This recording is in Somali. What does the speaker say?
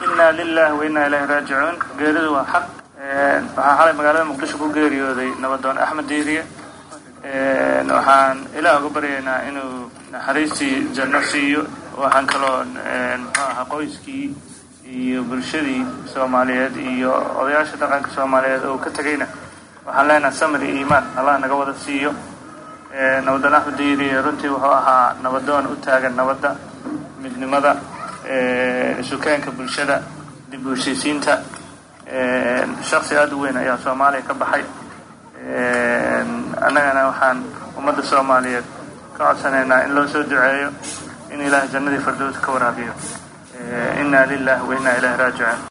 inaa lilahi wa inaa ilahi raajicuun geeridu waa xaq waxaa xalay magaalada muqdisho ku geeriyooday nabadoon axmed diiriye waxaan ilaah uga baryaynaa inuu naxariistii janno siiyo waxaan kaloo muxuu ahaa qoyskii iyo bulshadii soomaaliyeed iyo odayaasha dhaqanka soomaaliyeed oo ka tegayna waxaan leenaha samir iyo iimaan allah naga wada siiyo nabadoon axmed diiriye runtii wuxuu ahaa nabadoon u taagan nabadda midnimada sukeenka bulshada dib u heshiisiinta shaksi aada u weyn ayaa soomaaliya ka baxay annagana waxaan ummadda soomaaliyeed ka codsanaynaa in loo soo duceeyo in ilaah jannadii fardows ka waraabiyo inaa lilahi wa inaa ilahi raajicuun